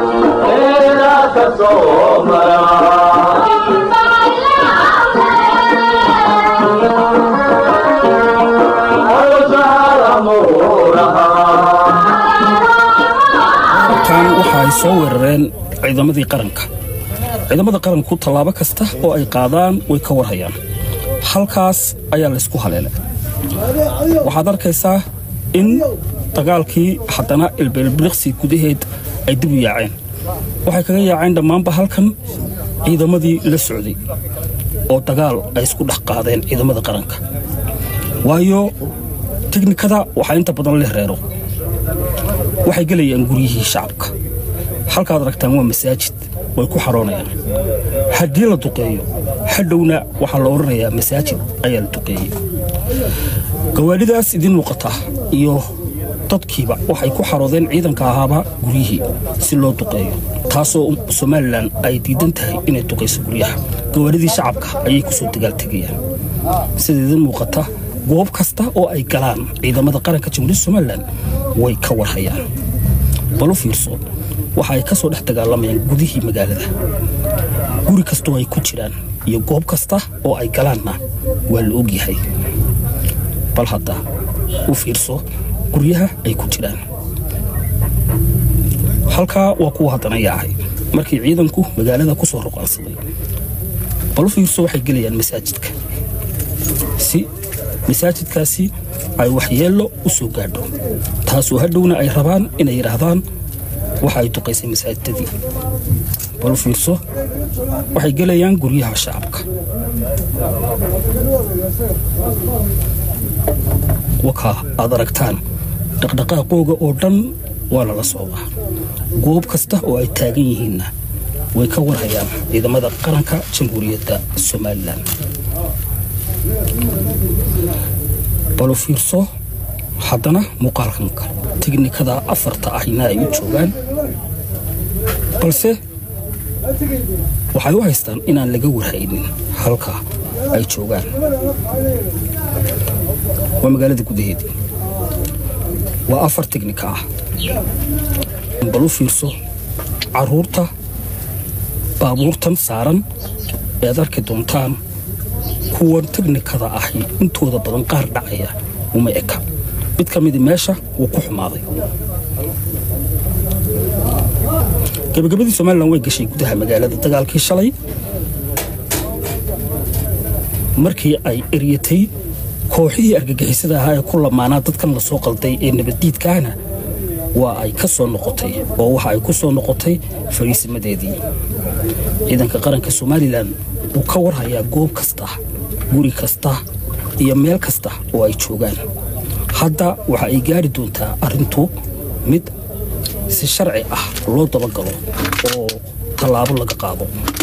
tan waxa ay soo weerareen ciidamadii qaranka ciidamada qaranku tallaabo kasta oo ay qaadaan way ka warhayaan halkaas ayaa laysku haleelay waxaad arkaysaa in dagaalkii haddana ilbeelbiliqsi gudaheed ay dib u yaaceen waxay kaga yaaceen dhammaanba halkan ciidamadii la socday oo dagaal ay isku dhex qaadeen ciidamada qaranka waayo teknikada waxaa inta badan leh reero waxay gelayaan guryihii shacabka halkaad aragtaan waa masaajid way ku xaroonayaan haddii la duqeeyo hadhowna waxaa la odhanayaa masaajid ayaa la duqeeyey gawaadhidaas idiin muuqata iyo dadkiiba waxay ku xaroodeen ciidanka ahaaba guryihii si loo duqeeyo taasoo somalilan ay diidan tahay inay duqayso guryaha gawaadhidii shacabka ayay ku soo dagaaltegayaan sida idiin muuqata goob kasta oo ay galaan ciidamada qaranka jamhuuriyadda somalilan way ka warhayaan balu fiirso waxa ay ka soo dhex dagaalamayaan gudihii magaalada guri kastoo ay ku jiraan iyo goob kasta oo ay galaanna waa la ogyahay bal hadda u fiirso guryaha ay ku jiraan halkaa waa kuwa haddana yaacay markii ciidanku magaalada ku soo ruqaansaday balu fiirso waxay gelayaan masaajidka si masaajidkaasi ay waxyeello u soo gaadho taasoo hadhowna ay rabaan inay yidhaahdaan waxa ay duqaysay masaajidadii balu fiirso waxay gelayaan guryaha shacabka wakaa aad aragtaan dhaqdhaqaaqooga oo dhan waa lala socdaa goob kasta oo ay taagan yihiinna way ka warhayaan ciidamada qaranka jamhuuriyadda somalilan balu fiirso haddana muuqaalkan kale tiknikada afarta ahina ay u joogaan balse waxay u haystaan inaan laga warhaynin halka ay joogaan waa magaalada gudaheedii waa afar tiknika ah balu fiirso carruurta baabuurtan saaran ead arki doontaan kuwan teknikada ahi intooda badan qaar dhacaya uma eka mid ka midi meesha wuu ku xumaaday gabagabadii somalilan way gashay gudaha magaalada dagaalkii shalay markii ay eryatay kooxihii argagixisada ahaa ee ku lamaanaa dadkan la soo qalday ee nabaddiidkaana waa ay ka soo noqotay oo waxa ay ku soo noqotay fariisimadeedii ciidanka qaranka somalilan wuu ka warhayaa goob kasta guri kasta iyo meel kasta oo ay joogaan hadda waxa ay gaari doontaa arrintu mid si sharci ah loo dabagalo oo tallaabo laga qaado